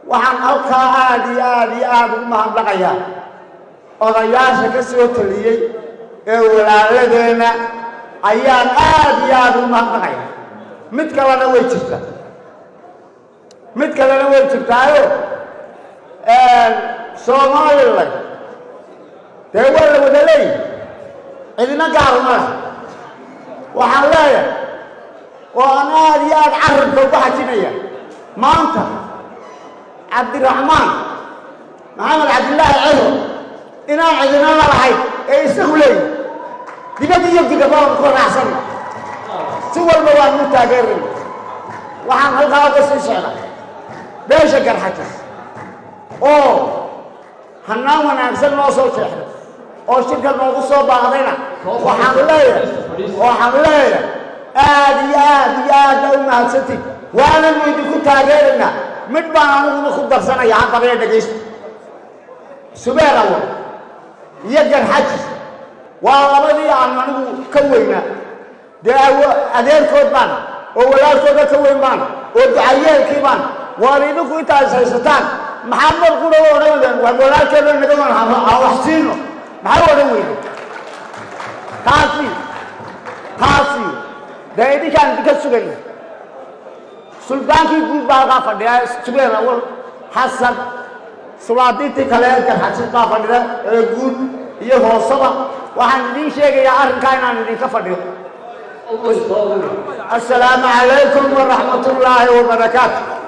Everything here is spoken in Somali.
waxaan halkaa aad iyo aad iyo aada ugu mahadnaqayaa odayaasha ka soo taliyey ee walaaladeenna ayaan aad iyo aada ugu mahadnaqaya mid kalena way jirtaa mid kalena way jirtaayo somalilan dee waa la wada leeyahy cidina gaaruma leh waxaan leeyahay oo aan aada iyo aada carabka uga xajinaya maanta cabdiraxmaan maxamed cabdillaahi ciro inaan cidina la lahayn ee isagu leeyahy dibad iyo digabaan ku raacsan si walba waan u taageerayna waxaan halkaa uga sii socda beesha garxajis oo hanaan wanaagsan noo soo jeexday oo shirka noogu soo baaqdayna waxaan leeyahay waxaan leeyahay aad iyo aad iyo aad baa u mahadsantiid waananu idinku taageeraynaa mid baan aniguna ku darsanaya haddaba dhegaysta subeer awal iyo garxajis waa labadii aan anigu ka weynaa dee adeerkood baan oo walaalkooda ka weyn baan oo ducayeelkii baan waan idinku intaas haysataan maxaa mar qura u odhan weydeen waa walaalkeeda naga wan ha wax siino maxaa u odhan weyden taasi taasi dee idinkaan idinka sugayna suldaankii guud baa halkaa fadhiya subeer awal xasan sulaadiintii kale ee garxajis baa fadhida ee guud iyo hoosaba waxaan idiin sheegayaa arrinkaa inaan idinka fadhiyo السلام عليكم ورحمة الله وبركاته